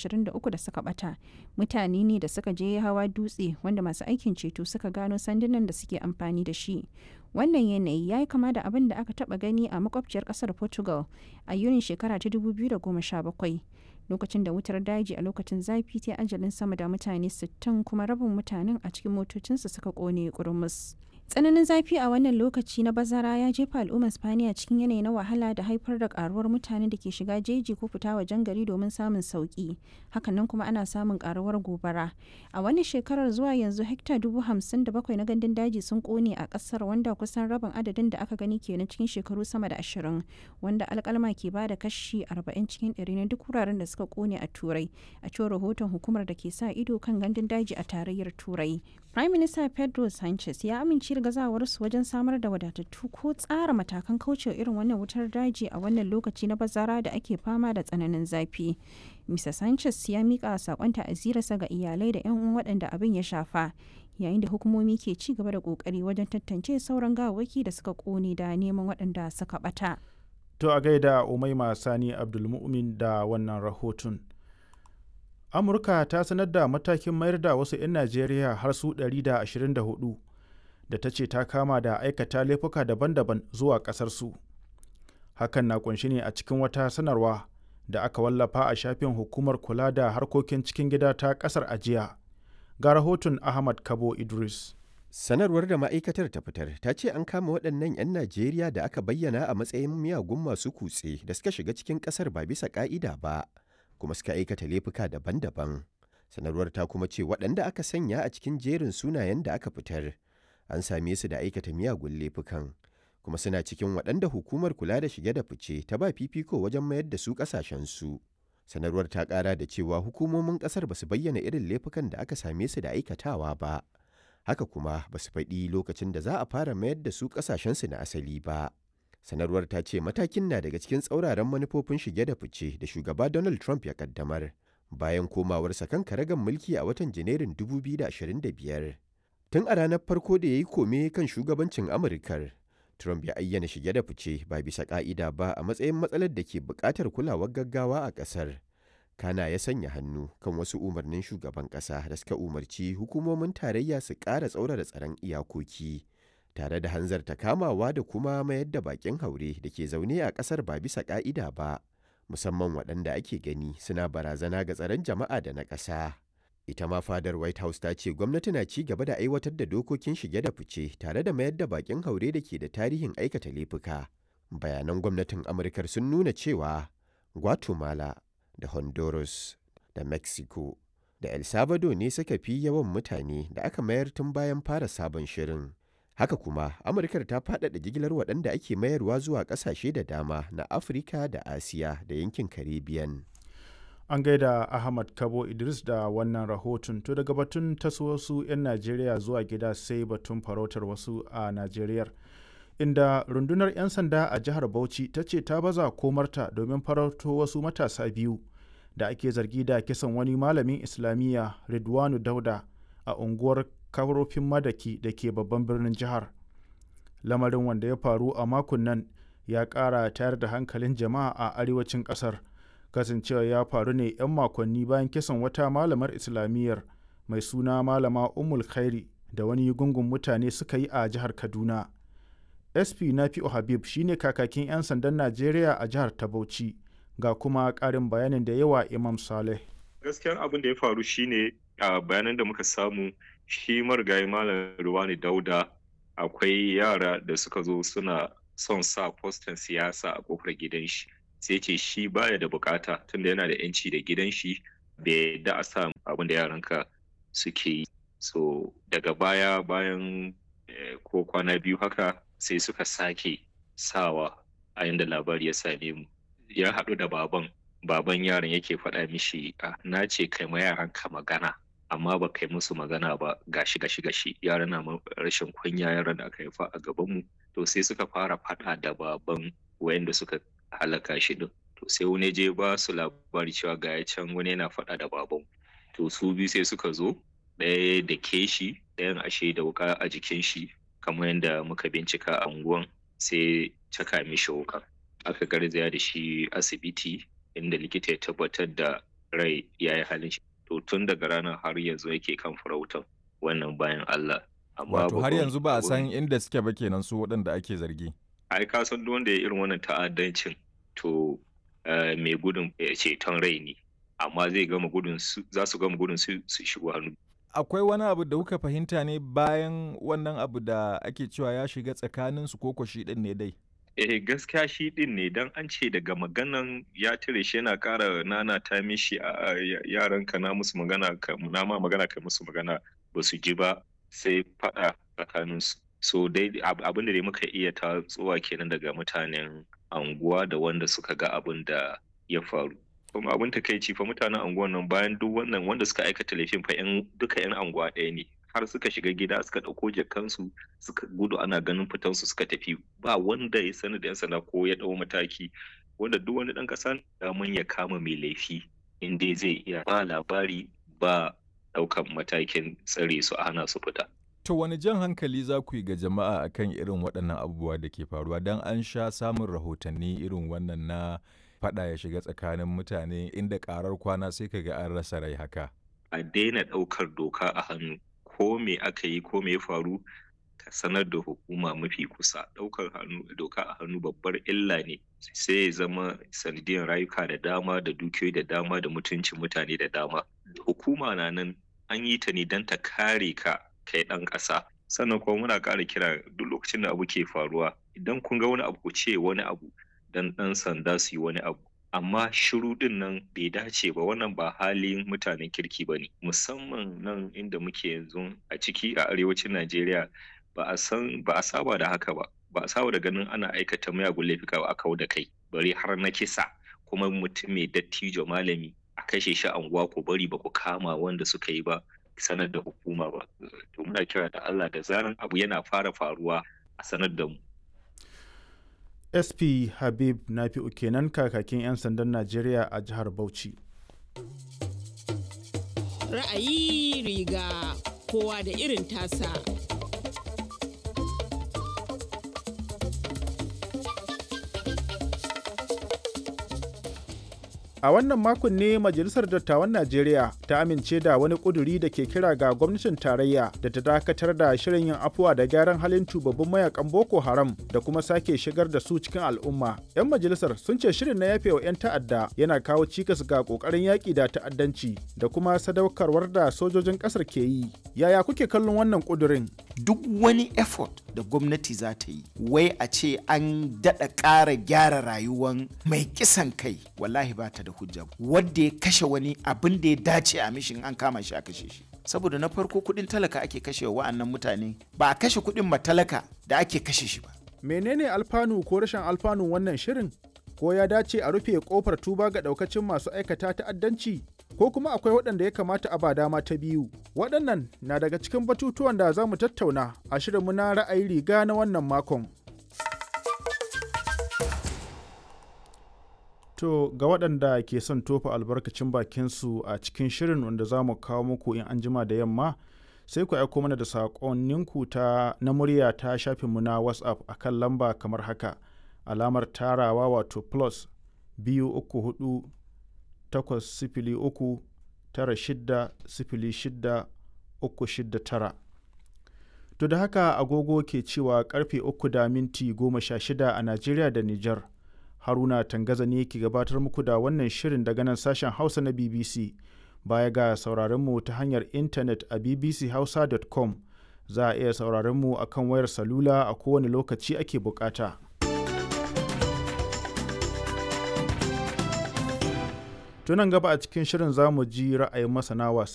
23 da suka bata mutane ne da suka je hawa dutse wanda masu aikin ceto suka gano sandunan da suke amfani da shi wannan yanayi ya yi kama da abin da aka taba gani a makwabciyar kasar portugal a yunin shekara ta 2017 lokacin da wutar daji a lokacin zafi ta ajalin sama da mutane 60 kuma rabin mutanen a cikin motocinsu suka kone kurmus. tsananin zafi a wannan lokaci na bazara ya jefa al'ummar spaniya cikin yanayi na wahala da haifar da karuwar mutane da ke shiga jeji ko fita wajen gari domin samun sauki hakanan kuma ana samun karuwar gobara a wannan shekarar zuwa yanzu hekta dubu hamsin da bakwai na gandun daji sun kone a kasar wanda kusan rabin adadin da aka gani kenan cikin shekaru sama da ashirin wanda alkalma ke ba da kashi arba'in cikin ɗari na duk wuraren da suka kone a turai a cewar rahoton hukumar da ke sa ido kan gandun daji a tarayyar turai prime minister pedro sanchez ya amince da gazawarsu wajen samar da wadatattu ko tsara matakan kaucewa irin wannan wutar daji a wannan lokaci na bazara da ake fama da tsananin zafi. Mr. Sanchez ya mika sakon ta'azirarsa ga iyalai da 'yan uwan waɗanda abin ya shafa yayin da hukumomi ke ci gaba da kokari wajen tantance sauran gawaki da suka kone da neman waɗanda suka bata. To a gaida Umaima Sani Abdulmumin da wannan rahoton. Amurka ta sanar da matakin mayar da wasu 'yan Najeriya har su 124 da ta ce ta kama da aikata laifuka daban-daban zuwa ƙasarsu. Hakan na kunshi ne a cikin wata sanarwa da aka wallafa a shafin hukumar kula da harkokin cikin gida ta ƙasar ajiya. Ga rahoton Ahmad Kabo Idris. Sanarwar da ma'aikatar ta fitar ta ce an kama waɗannan 'yan Najeriya da aka bayyana a matsayin miyagun masu kutse da suka shiga cikin ƙasar ba bisa ƙa'ida ba, kuma suka aikata laifuka daban-daban. Sanarwar ta kuma ce waɗanda aka sanya a cikin jerin sunayen da aka fitar an same su da aikata miyagun laifukan kuma suna cikin waɗanda hukumar kula da shige da fice ta ba fifiko wajen mayar da su ƙasashensu. Sanarwar ta ƙara da cewa hukumomin ƙasar ba su bayyana irin laifukan da aka same su da aikatawa ba. Haka kuma ba su faɗi lokacin da za a fara mayar da su ƙasashensu na asali ba. Sanarwar ta ce matakin na daga cikin tsauraran manufofin shige da fice da shugaba Donald Trump ya kaddamar bayan komawarsa kan karagan mulki a watan Janairun 2025. Tun a ranar farko da ya yi kome kan shugabancin Amurkar, Trump ya ayyana shige da fice ba bisa ƙa'ida ba a matsayin matsalar da ke buƙatar kulawar gaggawa a ƙasar. Kana ya sanya hannu kan wasu umarnin shugaban ƙasa da suka umarci hukumomin tarayya su ƙara tsaurara tsaron iyakoki, tare da hanzarta kamawa da kuma mayar da baƙin haure da ke zaune a ƙasar ba bisa ƙa'ida ba, musamman waɗanda ake gani suna barazana ga tsaron jama'a da na ƙasa. ita ma fadar white house ta ce gwamnati na ci gaba da aiwatar da dokokin shige da fice tare da mayar da bakin haure da ke da tarihin aikata laifuka bayanan gwamnatin amurkar sun nuna cewa guatemala da honduras da mexico da el salvador ne suka fi yawan mutane da aka mayar tun bayan fara sabon shirin haka kuma amurkar ta faɗaɗa jigilar waɗanda ake mayarwa zuwa ƙasashe da dama na afirka da asiya da yankin caribbean an gaida ahmad kabo idris da wannan rahoton to daga batun taso wasu 'yan najeriya zuwa gida sai batun farautar wasu a najeriya inda rundunar 'yan sanda a jihar bauchi ta ce ta baza komarta domin farauto wasu matasa biyu da ake zargi da kisan wani malamin islamiyya ridwanu dauda a unguwar karofin madaki da ke babban birnin jihar lamarin wanda ya faru a makon nan ya ƙara tayar da hankalin jama'a a arewacin ƙasar kasancewa ya faru ne 'yan makonni bayan kisan wata malamar islamiyyar mai suna malama umul khairi da wani gungun mutane suka yi a jihar kaduna sp nafi'u habib shine kakakin 'yan sandan najeriya a jihar ta bauchi ga kuma ƙarin bayanin da yawa imam saleh gaskiyar abin da ya faru shine a bayanan da muka samu shi marigayi malam ruwani dauda akwai yara da suka zo suna son sa fostan siyasa a kofar gidan shi sai ce shi baya da bukata tunda yana da yanci da gidan shi bai da a sa abin da yaranka suke yi so daga baya bayan ko kwana biyu haka sai suka sake sawa a yanda labari ya same mu ya haɗu da baban baban yaron yake faɗa mishi na ce kai ma yaranka magana amma ba kai musu magana ba gashi gashi gashi yaran na rashin kunya yaran da aka haifa a gabanmu to sai suka fara faɗa da baban wayanda suka halaka shi din to sai wani je ba su labari cewa ga can wani yana faɗa da baban to su biyu sai suka zo ɗaya da ke shi ɗayan ashe da wuka a jikin shi kamar yadda muka bincika a unguwan sai caka mishi wuka aka garzaya da shi asibiti inda likita ya tabbatar da rai ya yi halin shi to tun daga ranar har yanzu yake kan farautan wannan bayan Allah amma Wato har babban yanzu ba a abun- san inda suke ba kenan su waɗanda ake zargi. ai ka san duk wanda ya irin wannan ta'addancin to eh, mai gudun eh, ceton rai ne amma zai gama gudun su za su gama gudun su su shigo hannu Akwai wani abu da kuka fahimta ne bayan wannan abu da ake cewa ya shiga tsakanin su koko shi ɗin ne dai. eh gaskiya shi din ne dan an ce daga maganan ya tire shi yana ƙara nana ta mishi a yaran ka na musu magana ka na ma magana ka musu magana ba su ji ba sai faɗa tsakanin su so dai ab- abin da dai muka iya tatsuwa kenan daga mutanen anguwa da wanda suka ga abin da ya faru kuma abin takaici fa mutanen anguwan nan bayan duk wannan wanda suka aikata laifin fa yan duka yan anguwa ɗaya ne har suka shiga gida suka ɗauko jakansu suka gudu ana ganin fitansu suka tafi ba wanda ya sani da yan sanda ko ya ɗau mataki wanda duk wani ɗan ƙasa daman ya kama mai laifi in dai zai iya ba labari ba ɗaukan matakin tsare su a hana su fita To wani jan hankali za ku yi ga jama'a akan irin waɗannan abubuwa da ke faruwa don an sha samun rahotanni irin wannan na faɗa ya shiga tsakanin mutane inda ƙarar kwana sai ka ga an rasa rai haka. a daina ɗaukar doka a hannu ko me aka yi ko me ya faru ka sanar da hukuma mafi kusa ɗaukar hannu doka a hannu babbar illa ne sai ya zama sanadiyar rayuka da dama da dukiyoyi da dama da mutuncin mutane da dama hukuma na nan an yi ta ne don ta kare ka kai ɗan ƙasa sannan kuma muna ƙara kira duk lokacin da abu ke faruwa idan kun ga wani abu ku ce wani abu dan ɗan sanda su yi wani abu amma shiru din nan bai dace ba wannan ba halin mutanen kirki ba ne musamman nan inda muke yanzu a ciki a arewacin najeriya ba a san ba a saba da haka ba ba a saba da ganin ana aikata miyagun laifuka ba a kawo da kai bari har na kisa kuma mutum mai dattijo malami a kashe shi a unguwa ko bari ba ku kama wanda suka yi ba sanar da hukuma ba to muna kira da Allah da zaran abu yana fara faruwa a sanar da mu sp habib nafi'u kenan kakakin 'yan sandan najeriya a jihar bauchi Ra'ayi riga kowa da irin tasa. A wannan makon ne Majalisar Dattawan Najeriya ta amince da wani ƙuduri da ke kira ga gwamnatin tarayya da ta dakatar da shirin yin afuwa da gyaran halin tubabbin mayakan Boko Haram da kuma sake shigar da su cikin al'umma. 'Yan majalisar sun ce shirin na yafewa 'yan ta'adda yana kawo cikas ga ƙoƙarin yaƙi da ta'addanci da kuma sadaukarwar da sojojin ƙasar ke yi. Yaya kuke kallon wannan ƙudurin? duk wani effort da gwamnati za ta yi wai a ce an daɗa ƙara gyara rayuwan mai kisan kai wallahi ba ta da hujja wadda ya kashe wani abin da ya dace a mishin an kama shi a kashe shi saboda na farko kuɗin talaka ake kashe wa wa'annan mutane ba a kashe kuɗin matalaka da ake kashe shi ba Menene alfanu ko rashin alfanun wannan shirin? Ko ya dace a rufe kofar tuba ga daukacin masu aikata ta'addanci? Ko kuma akwai waɗanda ya kamata a ba dama ta biyu? Waɗannan na daga cikin batutuwan da za mu tattauna a shirinmu na ra'ayi riga na wannan makon. To ga waɗanda ke son tofa albarkacin bakinsu a cikin shirin wanda za mu kawo muku in an jima da yamma sai ku aiko mana da saƙonninku ta na murya ta shafinmu na WhatsApp a kan lamba kamar haka alamar tarawa wato plus biyu uku hudu takwas sifili uku tara shidda sifili shidda uku shidda tara. To da haka agogo ke cewa karfe uku da minti goma sha shida a Najeriya da Nijar. Haruna Tangaza ne ke gabatar muku da wannan shirin daga nan sashen Hausa na BBC. Baya ga sauraronmu ta hanyar intanet a bbchausa.com za a iya sauraronmu a kan wayar salula a kowane lokaci ake bukata. Tunan gaba a cikin shirin za mu ji ra'ayin masana wasanni.